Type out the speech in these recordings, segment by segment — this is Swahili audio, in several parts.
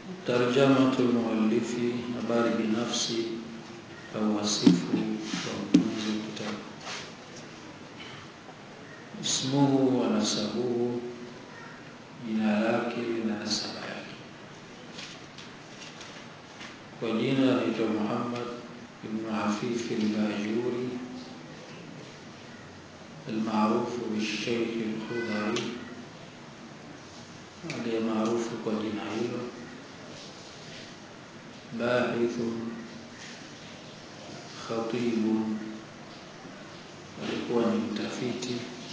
Tarjamatu lmuallifi, habari binafsi au wasifu wa mtunzi wa kitabu. Ismuhu wa nasabuhu, jina lake na nasaba yake. Kwa jina anaitwa Muhammad ibnu Hafifi al-Bajuri almaarufu bisheikh al-Khudhari, aliye maarufu kwa jina hilo bahithun khatibun, alikuwa ni mtafiti,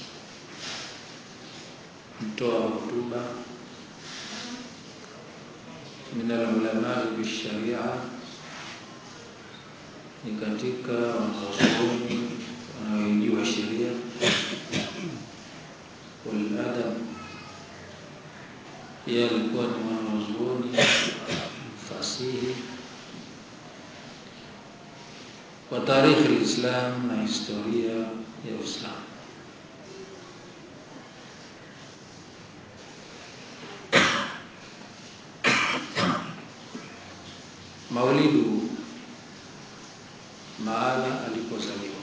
mtoa hotuba, min alulamai bisharia, ni katika wanazuoni wanaoijua sheria, waladab, pia alikuwa ni mwanazuoni fasihi wa tarikhi lislam na historia ya Uislamu. Maulidu, mahala alipozaliwa.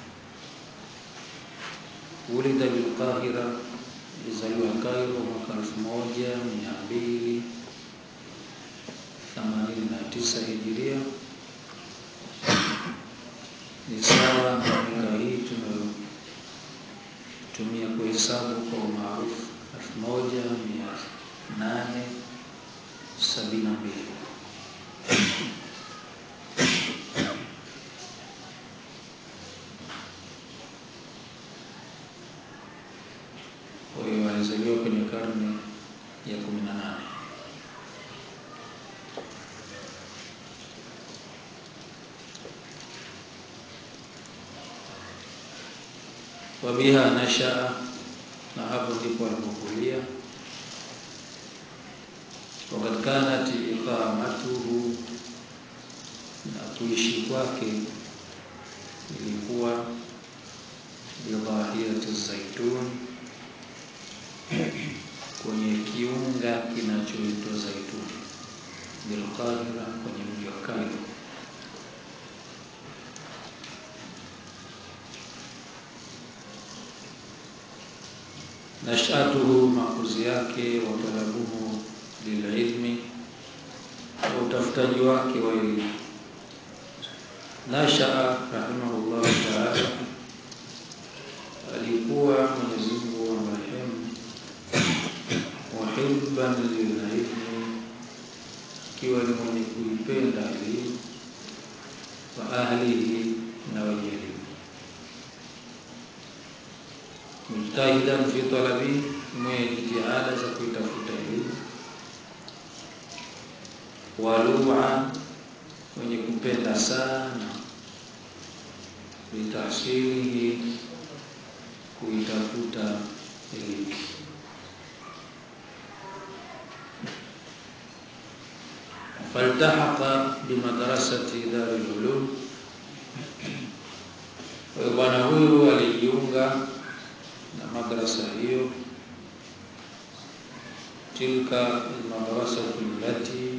Ulida bilqahira, alizaliwa Kairo mwaka elfu moja mia mbili themanini na tisa hijiria ni sawa na miaka hii tunayotumia kuhesabu kwa umaarufu elfu moja mia nane sabini na mbili. Kwa hiyo alizaliwa kwenye karne ya kumi na nane. Wabiha nashaa, na hapo ndipo alipokulia. Wakad kanat iqamatuhu, na kuishi kwake ilikuwa bidhahirati zaituni, kwenye kiunga kinachoitwa Zaituni, Bilqahira, kwenye mji wa Kairo. Nashatuhu, makuzi yake, wa talabuhu lililmi, wa utafutaji wake wa elimu. Nashaa rahimahullahu taala, alikuwa Mwenyezi Mungu amrehemu, muhibban lililmi, akiwa ni mwenye kuipenda elimu, wa ahlihi, na wenye elimu mujtahidan fi talabi, mwenye jitihada za kuitafuta elimu. Walua, mwenye kupenda sana litahsilihi, kuitafuta elimu. Faltahaqa bimadrasati Darul Ulum, kwa hiyo bwana huyu alijiunga na madrasa hiyo, tilka almadrasatu allati,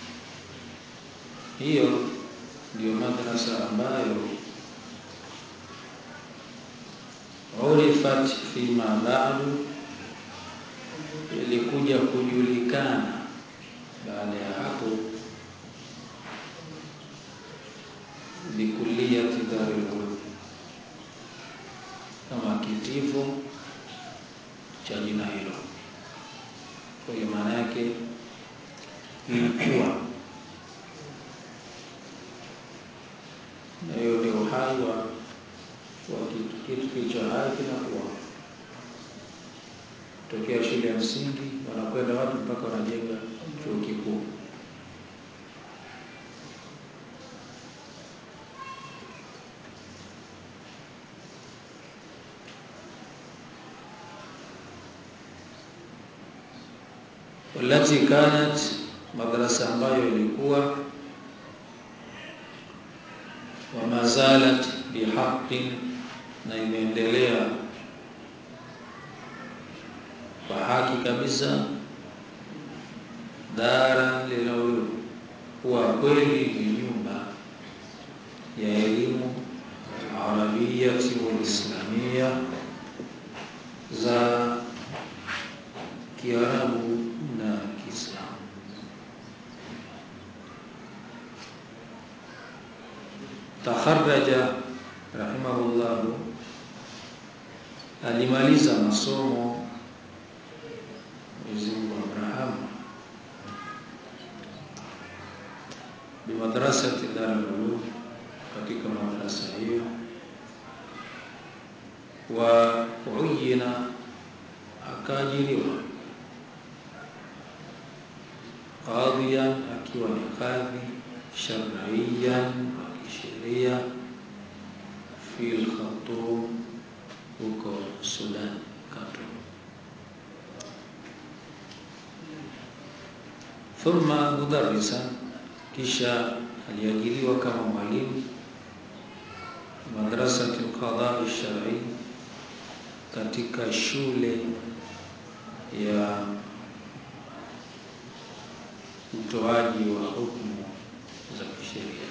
hiyo ndiyo madrasa ambayo urifat fima ba'du, ilikuja kujulikana baada ya hapo bikulliyati Darul Ulum, kama kitivo cha jina hilo. Kwa hiyo maana yake ilikuwa na hiyo ndio uhai wa wa kitu. Kitu kilicho hai kinakuwa tokea shule ya msingi, wanakwenda watu mpaka wanajenga chuo kikuu. Walati kanat, madrasa ambayo ilikuwa wa mazalat bihaqin, na imeendelea kwa haki kabisa, dara lilulumi kuwa kweli ni nyumba ya elimu arabiyati walislamia za Kiarabu na Kiislamu. Takharaja rahimahullahu, alimaliza masomo Mwenyezi Mungu amrahamu bimadrasati Darul Ulum, katika madrasa hiyo wa uyina, akaajiriwa qadhiyan, akiwa ni kadhi shar'iyan, wa kisheria fi al-Khartoum, huko Sudan, Khartoum. Thumma mudarrisan, kisha aliajiriwa kama mwalimu madrasati al-qada al-shar'i, katika shule ya utoaji wa hukumu za kisheria,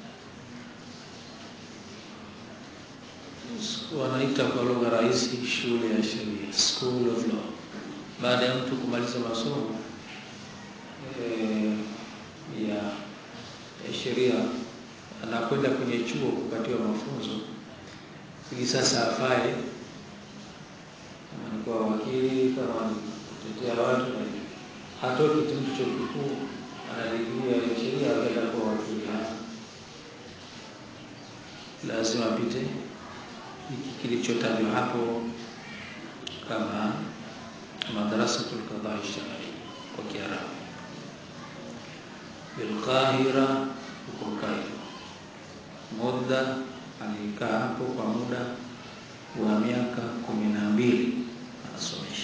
wanaita kwa lugha rahisi shule ya sheria, school of law. Baada ya mtu kumaliza masomo e, ya, ya sheria anakwenda kwenye chuo kupatiwa mafunzo ili sasa afae kama ni kwa wakili, kama ni kutetea watu, hatoki tu chuo kikuu ana digrii ya sheria akaenda kwa wakili. Lazima apite hiki kilichotajwa hapo kama madrasatul qada shar'i kwa Kiarabu Bilqahira, huko Kairo. Muda alikaa hapo kwa muda wa miaka kumi na mbili anasomesha.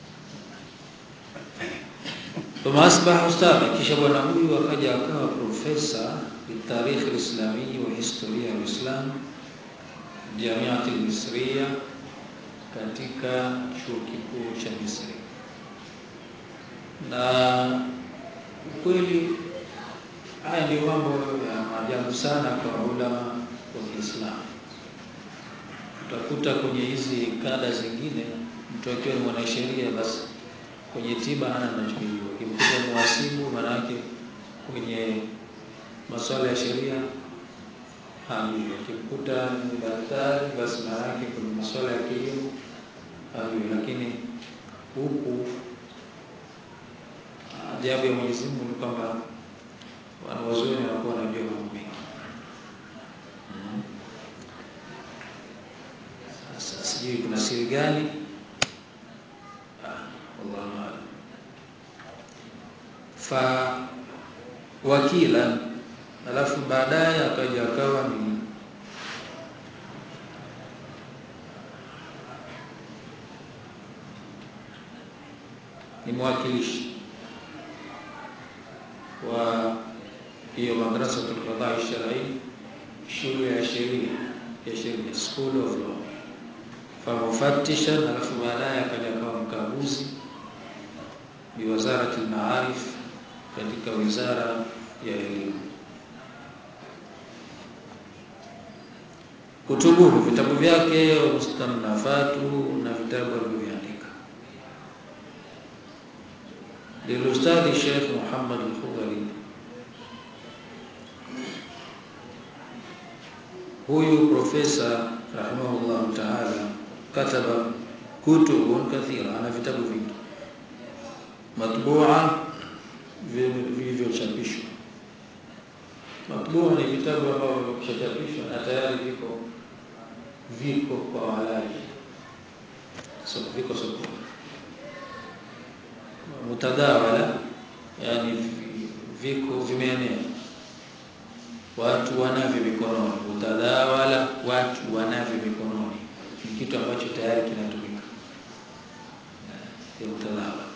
Thumma asbaha ustadha, kisha bwana huyu akaja akawa profesa bitarikhi lislamii wa historia ya Uislamu Jamiati Misria, katika chuo kikuu cha Misri. Na ukweli haya ndio mambo ya maajabu sana kwa ulama wa Kiislamu. Utakuta kwenye hizi kada zingine, mtu akiwa ni mwanasheria, basi kwenye tiba hana anachojua. Ukimkuta muhasibu, manake kwenye masuala ya sheria hajui. Ukimkuta ni daktari, basi manake kwenye masuala ya kilimo hajui. Lakini huku ajabu ya Mwenyezi Mungu ni kwamba wanawazuoni wanakuwa wanajua mambo mengi. Sasa sijui kuna siri gani? Wallahu aalam. Fa wakila, alafu baadaye akaja akawa ni ni mwakilishi wa hiyo madrasatul qada shar'i, shule ya sheria ya sheria, school of law. Famufattishan, alafu baadaye akaja akawa mkaguzi biwazarati al-maarif, katika wizara ya elimu. Kutubuhu, vitabu vyake, mustamnafatu, na vitabu alivyoviandika lilustadhi Sheikh Muhammad al-Khudhari. Huyu profesa rahimahullahu ta'ala kataba kutubun kathira, ana vitabu vingi matbua vilivyochapishwa. Matbua ni vitabu ambavyo vimeshachapishwa na tayari viko viko kwa walaji, so viko sokoni. Mutadawala, yani viko vimeenea, watu wanavyo mikononi. Mutadawala, watu wanavyo mikononi, ni kitu ambacho tayari kinatumika. Mutadawala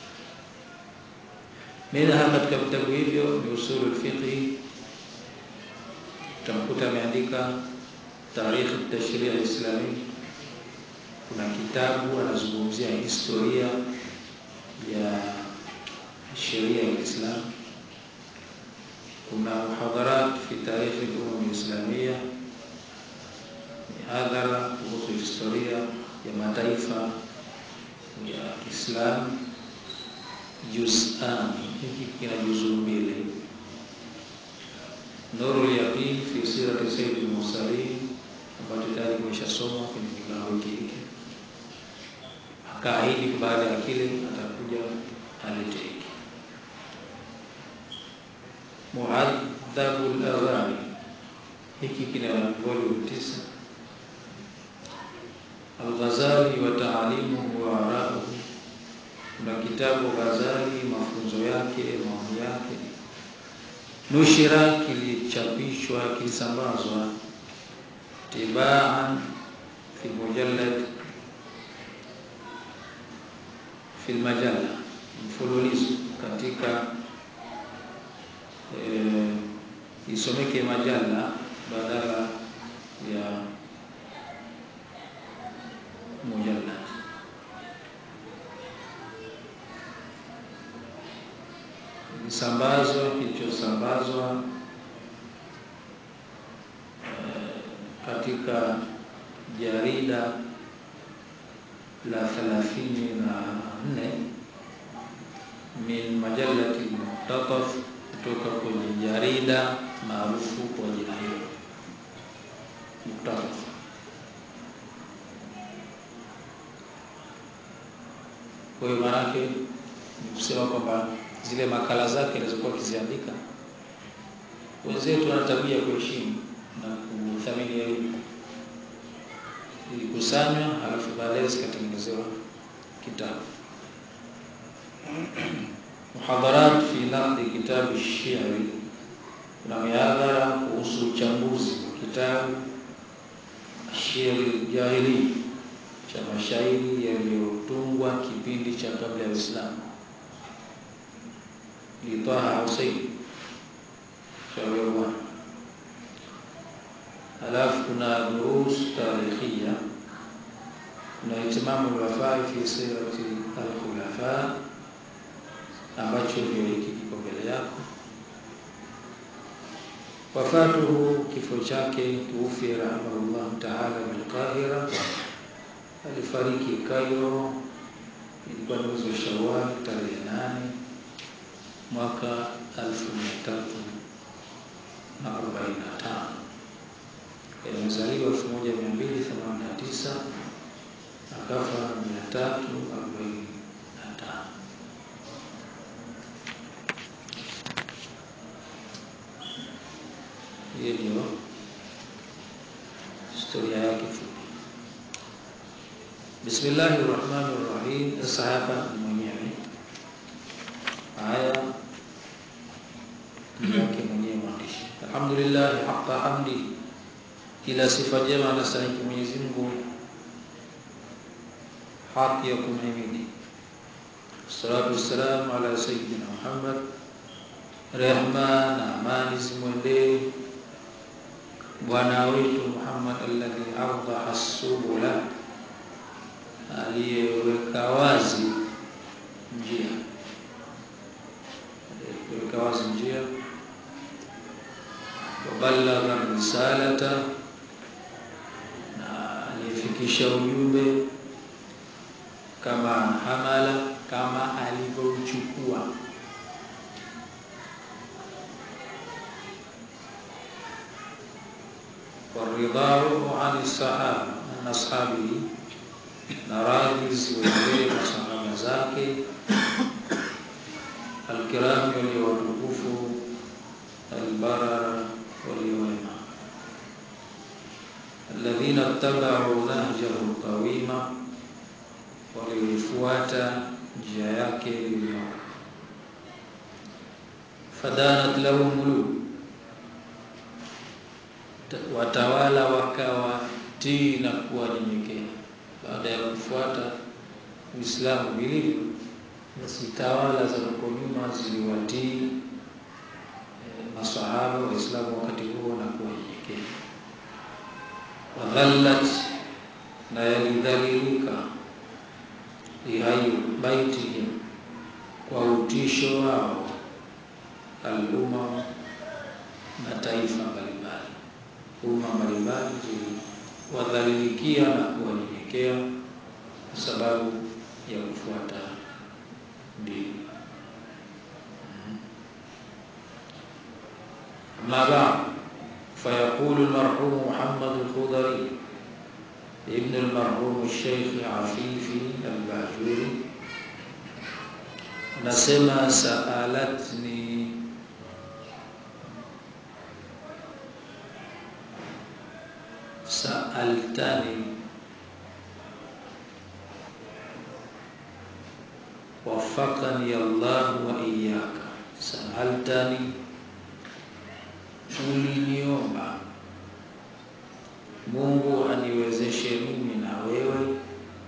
minha, katika vitabu hivyo ni usulul fiqhi, utamkuta ameandika tarikh tashri' al-islami. Kuna kitabu anazungumzia historia ya sheria ya Kiislamu. kuna muhadharat fi tarikhi al-umam al-islamia, mihadhara kuhusu historia ya mataifa ya Kiislamu. Juz'an, hiki kina juzuu mbili. Nurul Yaqin fi sirati sayyidil mursalin, ambacho tayari kimeshasomwa kwenye kikao hiki. Akaahidi baada ya kile atakuja alete hiki. Muadhabul Aghani, hiki kina volume tisa. Al-Ghazali wa taalimuhu wa arauhu, kuna kitabu Ghazali, mafunzo yake, maoni yake. Nushira, kilichapishwa, kilisambazwa tibaan fi mujallad fi majalla, mfululizo katika e, isomeke majalla badala ya mujallad. Kisambazwa kilichosambazwa katika jarida la thelathini na nne min majalati Muqtataf, kutoka kwenye jarida maarufu kwa jina hilo Muqtataf. Kwa hiyo maanake ni kusema kwamba zile makala zake alizokuwa akiziandika, wenzetu wana tabia kuheshimu na kuthamini elimu. Ilikusanywa halafu baadaye zikatengenezewa kitabu. Muhadharat fi naqdi kitabu Shi'ri, kuna mihadhara kuhusu uchambuzi wa kitabu Shi'ri Jahili cha mashairi yaliyotungwa kipindi cha kabla ya Uislamu Taha Husein shauri bwana. Halafu kuna durus tarikhia, kuna itimamu lwafai fi sirati alkhulafa, ambacho ndio hiki kiko mbele yako. Wafatuhu, kifo chake, tuufi rahimahullahu taala bilqahira, alifariki Kairo, ilikuwa ni mwezi wa Shawwal tarehe nane mwaka elfu mia tatu na arobaini na tano. Amezaliwa elfu moja mia mbili themanini na tisa akafa mia tatu arobaini na tano. Hiyo ndio historia yake fupi. Bismillahi rahmani rahim. Sasa hapa ni mwenyewe haya yake mwenyewe mwandishi. Alhamdulillah haqqa hamdi, kila sifa njema anastahili Mwenyezi Mungu, haki ya kumhimidi. Salatu wassalamu ala sayyidina Muhammad, rehma na amani zimwendee bwana wetu Muhammad alladhi awdaha subula, aliyeweka wazi njia, aliyeweka wazi njia wabalagha risalata, na aliyefikisha ujumbe kama hamala, kama alivyouchukua. Waridhahu ani sahaba an ashabihi, na radhi ziwendee masahaba zake alkirami, walio watukufu albarara waliowema, alladhina ttabau nahjahu qawima, walioifuata njia yake iliyonyooka. Fadanat lahum muluk, watawala wakawa tii na kuwa nyenyekea baada ya kufuata Uislamu vilivyo, basi tawala za huko nyuma ziliwatii masahaba Waislamu wakati huo na kuwa nyenyekea. Waghallat, na yalidhalilika lihayu baitihim, kwa utisho wao, alumam mataifa mbalimbali, umma mbalimbali ziliwadhalilikia na kuwanyenyekea kwa sababu ya kufuata dini. Amma ba'd fayaqulu al-marhum Muhammad al-Khudari ibn al-marhum al-Sheikh Afifi al-Bajuri anasema saalatni saaltani wafaqani Allah wa iyyaka saaltani uliniomba Mungu aniwezeshe mimi na wewe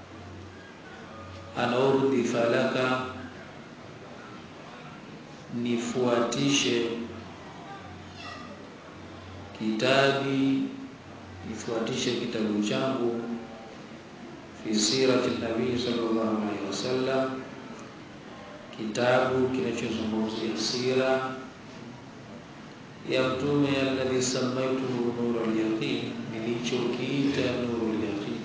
anaurdhi falaka nifuatishe kitabi nifuatishe kitabu changu fi sirati nabii sallallahu alaihi wasallam kitabu kinachozungumzia sira ya mtume alladhi samaituhu nurul yaqin nilichokiita nurul yaqin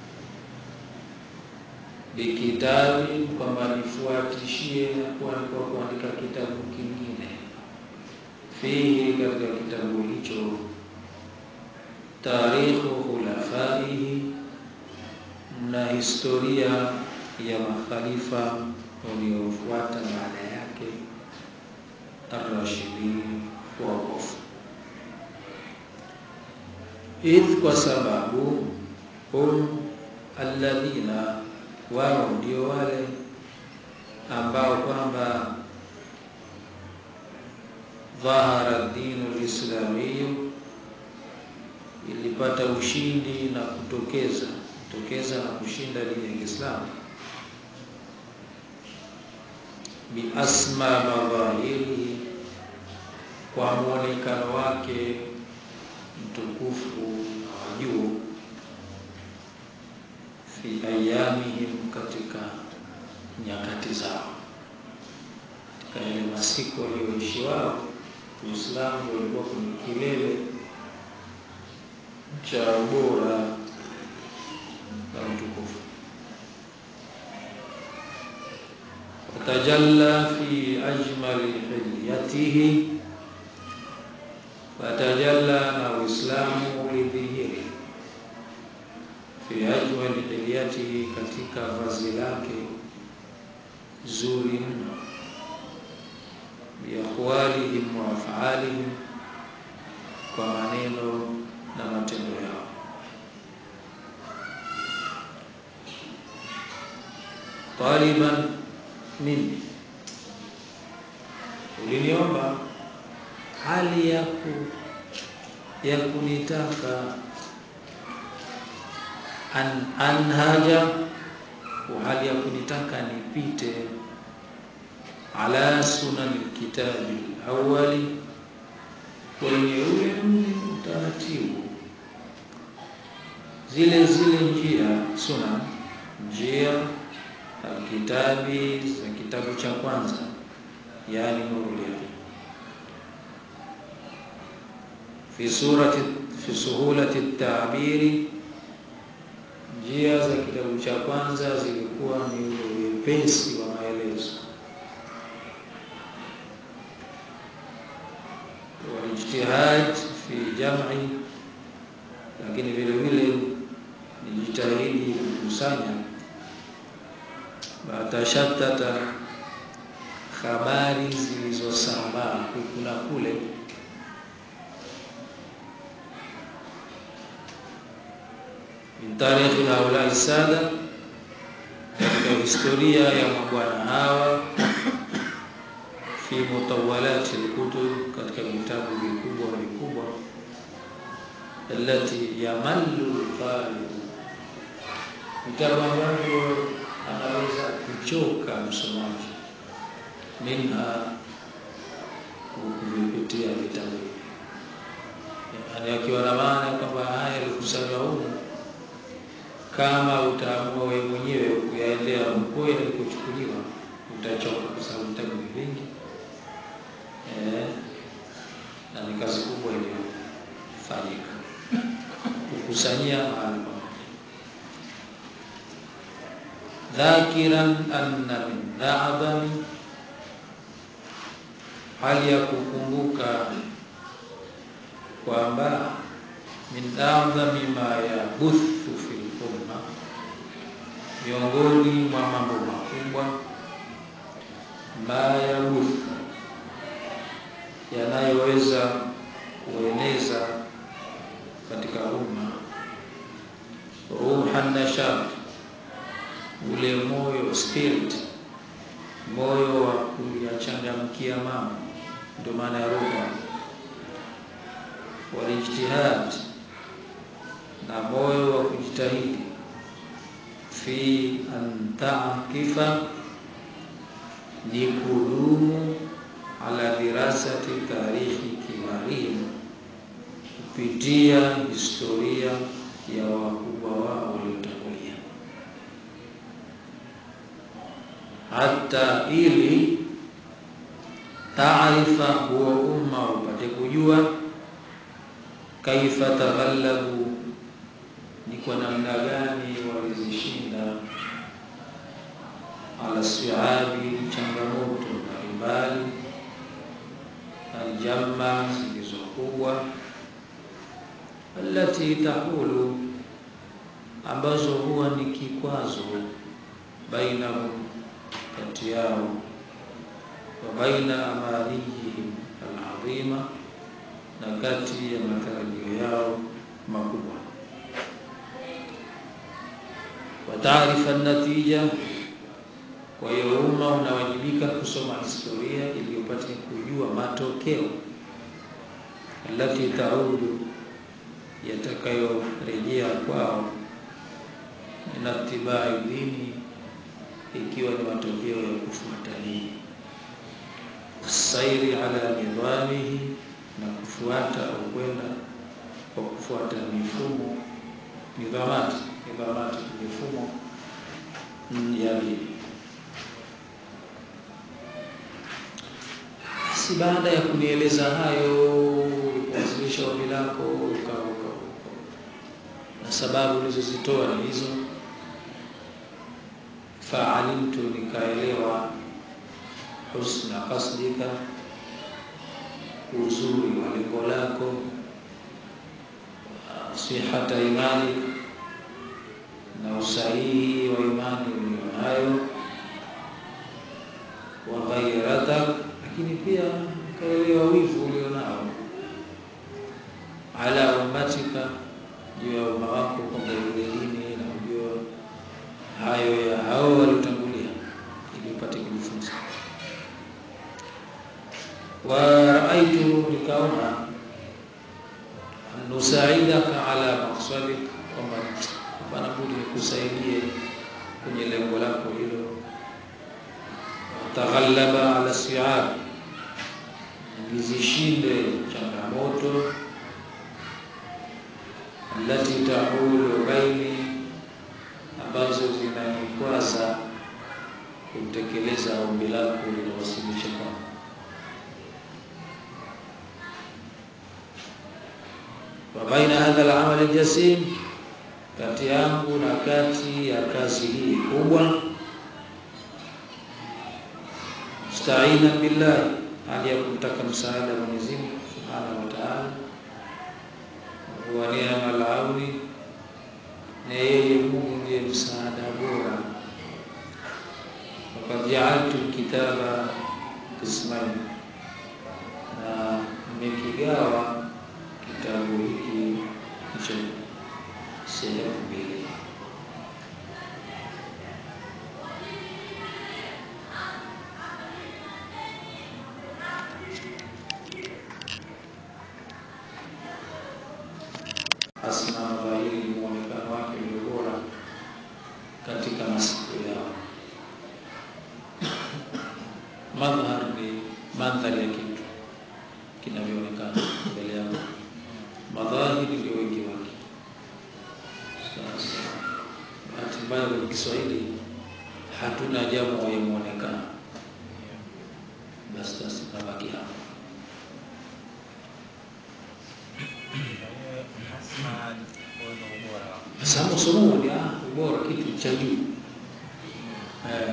bikitabi kwamba nifuatishie kwa kuandika kitabu kingine fihi katika kitabu hicho tarikhu khulafaihi na historia ya makhalifa waliofuata baada yake arrashidin waongofu idh kwa sababu hum alladhina wao ndio wale ambao kwamba dhahara dinu lislamiyu ilipata ushindi na kutokeza kutokeza na kushinda dini ya Kiislamu biasma madhahiri kwa muonekano wake mtukufu na wa juu fi ayamihim, katika nyakati zao, katika yale masiku walioishi wao, Uislamu ulikuwa kwenye kilele cha ubora na utukufu. Watajalla fi ajmali hilyatihi, watajalla na Uislamu ulidhihiri fi ajmali hilyatihi, katika vazi lake zuri mno, biaqwalihim wa afalihim, kwa maneno na matendo yao. Taliban mimi uliniomba hali ya ku ya kunitaka an anhaja wa hali ya kunitaka nipite ala sunani kitabi awali kwenye ule utaratibu zile zile njia sunan njia alkitabi za kitabu cha kwanza yani nurul yaqin fi surati fi suhulati tabiri njia za kitabu cha kwanza zilikuwa ni ule wepesi wa maelezo walijtihad fi jam'i lakini vile vile nijitahidi kukusanya batashatata habari zilizosambaa kuna kule min tarikhi haulai sada, katika historia ya mabwana hawa, fi mutawalati alkutub, katika vitabu vikubwa vikubwa, allati yamallu alqari'u, vitabu ambavyo anaweza kuchoka msomaji minha kuvipitia vitabu hivi, yani akiwa na maana kwamba haya yalikusanywa humu kama utaamua wewe mwenyewe kuyaendea huko yalikochukuliwa utachoka, kwa sababu vitabu ni vingi eh, na ni ni kazi kubwa iliyofanyika kukusanyia mahali pamoja. Dhakiran anna min a'dhami, hali ya kukumbuka kwamba min a'dhami ma yabuthu fil umma, miongoni mwa mambo makubwa ma yabuthu yanayoweza kueneza katika umma ruha nashat, ule moyo spirit, moyo wa kuyachangamkia mambo, ndio maana ya ruha. Walijtihad, na moyo wa kujitahidi, fi an takifa, ni kudumu ala dirasati tarikhi kibarihim, kupitia historia ya wakubwa wao waliotangulia, hata ili taarifa, huo umma upate kujua kaifa taghallabu, ni kwa namna gani walizishinda ala siabi, changamoto mbalimbali aljamma zilizokubwa, allati tahulu, ambazo huwa ni kikwazo, bainahum, kati yao, wa baina amaniyihim aladhima, na kati ya matarajio yao makubwa. Wa taarifa natija kwa hiyo umma unawajibika kusoma historia ili upate kujua matokeo alati taudu, yatakayorejea kwao inatibai dini, ikiwa ni matokeo ya kufuata dini, wasairi ala nidhamihi, na kufuata au kwenda kwa kufuata mifumo nidhamati, nidhamati mifumo ya dini. Si baada ya kunieleza hayo, kuwasilisha ombi lako na sababu ulizozitoa ni hizo, faalimtu, nikaelewa husna qasdika, uzuri wa lengo lako, sihata imani, na usahihi wa imani ulionayo, wa ghairatak lakini pia kaelewa wivu ulionao ala ummatika, juu ya umma wako, kwamba ile dini na ujua hayo ya hao waliotangulia, ili upate kujifunza. Wa raaitu, nikaona nusaidaka ala maqsadik, kwamba hapana budi nikusaidie kwenye lengo lako hilo taghallaba ala siab, nizishinde changamoto allati tahulu baini, ambazo zinanikwaza kutekeleza ombi lako linawasilisha kwangu. Wa baina hadha al-amal al-jasim, kati yangu na kati ya kazi hii kubwa Staina billahi, hali ya kumtaka msaada Mwenyezi Mungu Subhanahu wa Ta'ala, wa ni'mal auni, na yeye Mungu ndiye msaada bora. Wakad ja'altu kitaba qismain, na nimekigawa kitabu hiki hicho sehemu mbili asma dhahiri ni muonekano wake ulio bora katika masiku yao. Madhhar ni mandhari ya kitu kinavyoonekana mbele yako, madhahiri ndio wengi wake. Sasa bahati mbaya kwenye Kiswahili hatuna jamu ya muonekano, basi basi tunabaki hapo. sababu somo ni ah, bora kitu cha juu eh,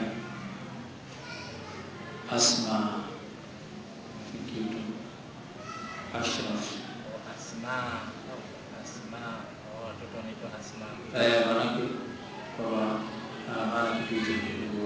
Asma ni kitu Ashraf Asma Asma oh, watoto wanaitwa Asma eh, manake kwamba ah, maana kitu hicho ni